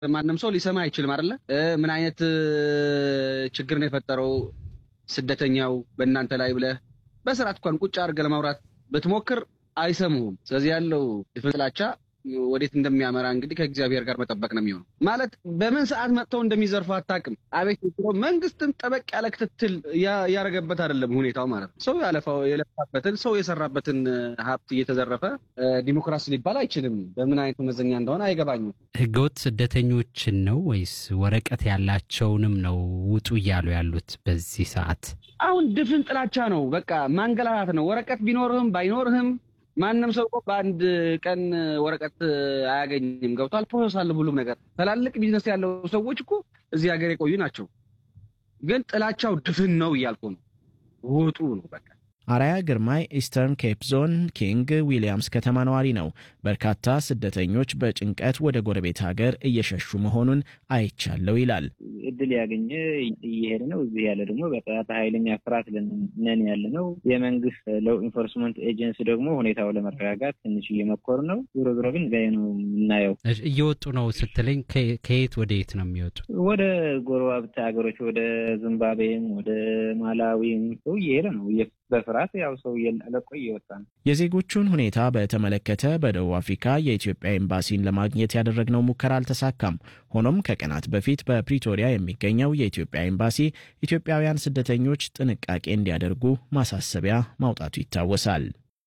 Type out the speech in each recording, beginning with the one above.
ማንም ሰው ሊሰማ አይችልም አይደለ? ምን አይነት ችግር ነው የፈጠረው ስደተኛው በእናንተ ላይ ብለህ በስርዓት እንኳን ቁጭ አድርገህ ለማውራት ብትሞክር አይሰሙህም። ስለዚህ ያለው ድፍን ጥላቻ ወዴት እንደሚያመራ እንግዲህ ከእግዚአብሔር ጋር መጠበቅ ነው የሚሆነው። ማለት በምን ሰዓት መጥተው እንደሚዘርፉ አታውቅም። አቤት መንግስትም ጠበቅ ያለ ክትትል እያደረገበት አይደለም ሁኔታው ማለት ነው። ሰው ያለፋው የለፋበትን ሰው የሰራበትን ሀብት እየተዘረፈ ዲሞክራሲ ሊባል አይችልም። በምን አይነት መመዘኛ እንደሆነ አይገባኝም። ህገወጥ ስደተኞችን ነው ወይስ ወረቀት ያላቸውንም ነው ውጡ እያሉ ያሉት በዚህ ሰዓት? አሁን ድፍን ጥላቻ ነው። በቃ ማንገላታት ነው። ወረቀት ቢኖርህም ባይኖርህም ማንም ሰው እኮ በአንድ ቀን ወረቀት አያገኝም። ገብቷል። ፕሮሰስ አለ ሁሉም ነገር። ትላልቅ ቢዝነስ ያለው ሰዎች እኮ እዚህ ሀገር የቆዩ ናቸው። ግን ጥላቻው ድፍን ነው እያልኩ ነው። ውጡ ነው በቃ። አራያ ግርማይ ኢስተርን ኬፕ ዞን ኪንግ ዊሊያምስ ከተማ ነዋሪ ነው። በርካታ ስደተኞች በጭንቀት ወደ ጎረቤት ሀገር እየሸሹ መሆኑን አይቻለው ይላል። እድል ያገኘ እየሄደ ነው። እዚህ ያለ ደግሞ በጣም ኃይለኛ ፍርሃት ነን ያለ ነው። የመንግስት ሎው ኢንፎርስመንት ኤጀንሲ ደግሞ ሁኔታው ለመረጋጋት ትንሽ እየመኮሩ ነው። ዞሮ ዞሮ ግን ጋ ነው የምናየው። እየወጡ ነው ስትለኝ ከየት ወደ የት ነው የሚወጡት? ወደ ጎረቤት ሀገሮች ወደ ዚምባብዌም ወደ ማላዊም ሰው እየሄደ ነው በፍርሃት ያው ሰው ለቆ እየወጣ ነው። የዜጎቹን ሁኔታ በተመለከተ በደቡብ አፍሪካ የኢትዮጵያ ኤምባሲን ለማግኘት ያደረግነው ሙከራ አልተሳካም። ሆኖም ከቀናት በፊት በፕሪቶሪያ የሚገኘው የኢትዮጵያ ኤምባሲ ኢትዮጵያውያን ስደተኞች ጥንቃቄ እንዲያደርጉ ማሳሰቢያ ማውጣቱ ይታወሳል።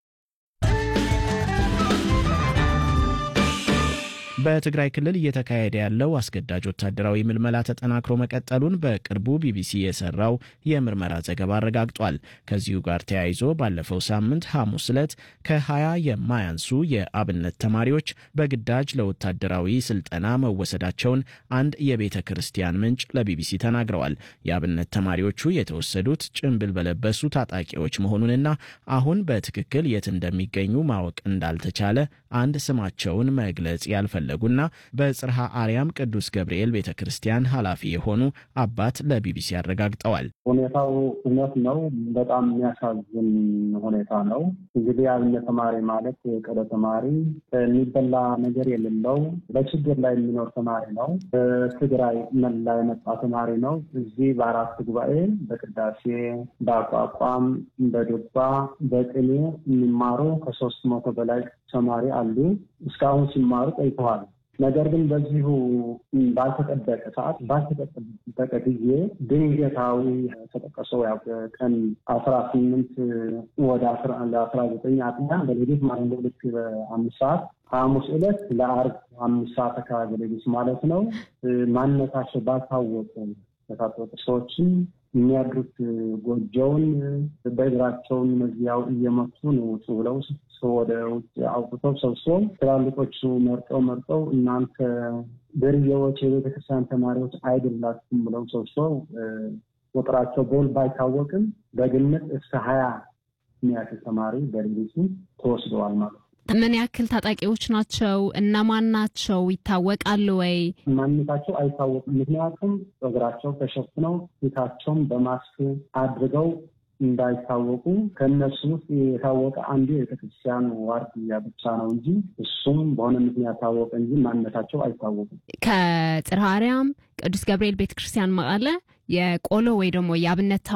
በትግራይ ክልል እየተካሄደ ያለው አስገዳጅ ወታደራዊ ምልመላ ተጠናክሮ መቀጠሉን በቅርቡ ቢቢሲ የሰራው የምርመራ ዘገባ አረጋግጧል። ከዚሁ ጋር ተያይዞ ባለፈው ሳምንት ሐሙስ ዕለት ከ20 የማያንሱ የአብነት ተማሪዎች በግዳጅ ለወታደራዊ ስልጠና መወሰዳቸውን አንድ የቤተ ክርስቲያን ምንጭ ለቢቢሲ ተናግረዋል። የአብነት ተማሪዎቹ የተወሰዱት ጭንብል በለበሱ ታጣቂዎች መሆኑንና አሁን በትክክል የት እንደሚገኙ ማወቅ እንዳልተቻለ አንድ ስማቸውን መግለጽ ያልፈለጉና በጽርሐ አርያም ቅዱስ ገብርኤል ቤተ ክርስቲያን ኃላፊ የሆኑ አባት ለቢቢሲ አረጋግጠዋል። ሁኔታው እውነት ነው። በጣም የሚያሳዝን ሁኔታ ነው። እንግዲህ አብነት ተማሪ ማለት የቀደ ተማሪ የሚበላ ነገር የሌለው በችግር ላይ የሚኖር ተማሪ ነው። በትግራይ መላ የመጣ ተማሪ ነው። እዚህ በአራት ጉባኤ በቅዳሴ፣ በአቋቋም፣ በዱባ፣ በቅኔ የሚማሩ ከሶስት መቶ በላይ ተማሪ አሉ። እስካሁን ሲማሩ ቆይተዋል። ነገር ግን በዚሁ ባልተጠበቀ ሰዓት ባልተጠበቀ ጊዜ ድንገታዊ ተጠቀሰው ያው ቀን አስራ ስምንት ወደ አስራ ዘጠኝ አጥቢያ በሌሊት ማለት ነው ልክ በአምስት ሰዓት ሐሙስ ዕለት ለአርብ አምስት ሰዓት አካባቢ ሌሊት ማለት ነው ማንነታቸው ባልታወቁ የታጠቁ ሰዎችን የሚያድሩት ጎጆውን በእግራቸውን መዚያው እየመቱ ነው ውጡ ብለው ወደ ውጭ አውጥተው ሰብስበው ትላልቆቹ መርጠው መርጠው እናንተ ብርዬዎች የቤተክርስቲያን ተማሪዎች አይደላችሁም ብለው ሰብስበው ቁጥራቸው በውል ባይታወቅም በግምት እስከ ሀያ የሚያክል ተማሪ በሌሊቱ ተወስደዋል ማለት ነው። ምን ያክል ታጣቂዎች ናቸው? እነማን ናቸው? ይታወቃሉ ወይ? ማንነታቸው አይታወቅም። ምክንያቱም እግራቸው ተሸፍነው ፊታቸውን በማስክ አድርገው እንዳይታወቁ ከእነሱ ውስጥ የታወቀ አንዱ የቤተክርስቲያን ዋርድያ ብቻ ነው እንጂ እሱም በሆነ ምክንያት ታወቀ እንጂ ማንነታቸው አይታወቁም። ከጽርሐ አርያም ቅዱስ ገብርኤል ቤተክርስቲያን መቀለ የቆሎ ወይ ደግሞ የአብነት